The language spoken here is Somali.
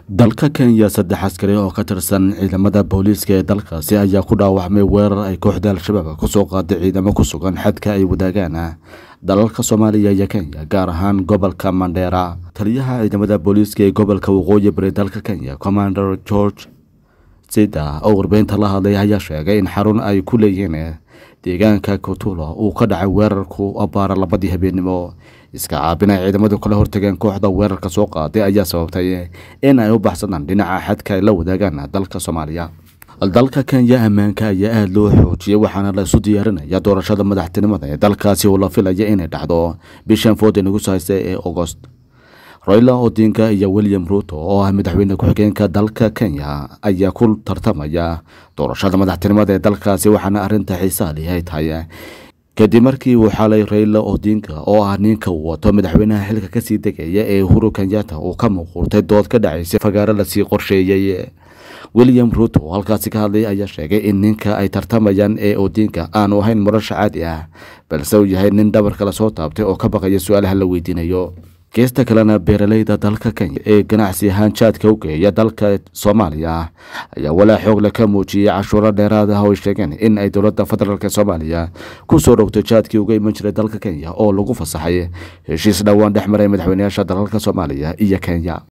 dalka kenya saddex askari oo ka tirsan ciidamada booliiska ee dalkaasi ayaa ku dhaawacmay weerar ay kooxda al-shabaab kusoo qaaday ciidamo ku sugan xadka ay wadaagaan dalalka soomaaliya iyo kenya gaar ahaan gobolka mandheera taliyaha ciidamada booliiska ee gobolka waqooyi bari dalka kenya commander george sida oo warbeynta la hadlay ayaa sheegay in xarun ay ku leeyihiin deegaanka kotulo uu ka dhacay weerarku abaara labadii habeennimo iska caabin ay ciidamadu kala hortageen kooxda weerarka soo qaaday ayaa sababtay in ay u baxsadaan dhinaca xadka ay la wadaagaan dalka soomaaliya dalka kenya ammaanka ayaa aada loo xoojiyey waxaana la isu diyaarinaya doorashada madaxtinimada ee dalkaasi oo la filaya inay dhacdo bishan fooda nagu haysta ee agost royla odinga iyo william ruto oo ah madaxweyne ku-xigeenka dalka kenya ayaa ku tartamaya doorashada madaxtinimada ee dalkaasi waxaana arinta xiisaa lih ay tahay kadib markii uu xalay rayla odinga oo ah ninka uu wato madaxweynaha xilka kasii degaya ee uhuru kenyatta uu ka muuquurtay dood ka dhacaysay fagaaro lasii qorsheeyey william ruto oo halkaasi ka hadlay ayaa sheegay in ninka ay tartamayaan ee odinga aanu ahayn murasha caadi ah balse uu yahay nin dhabarka lasoo taabtay oo ka baqaya su-aalaha la weydiinayo geesta kalena beeraleyda dalka kenya ee ganacsi ahaan jaadka u geeya dalka soomaaliya ayaa walaa xoogle ka muujiyey cashuuro dheeraad ah oo ay sheegeen in ay dowladda federaalk soomaaliya ku soo rogtay jaadkii uga iman jiray dalka kenya oo lagu fasaxay heshiis dhowaan dhex maray madaxweynayaasha dalalka soomaaliya iyo kenya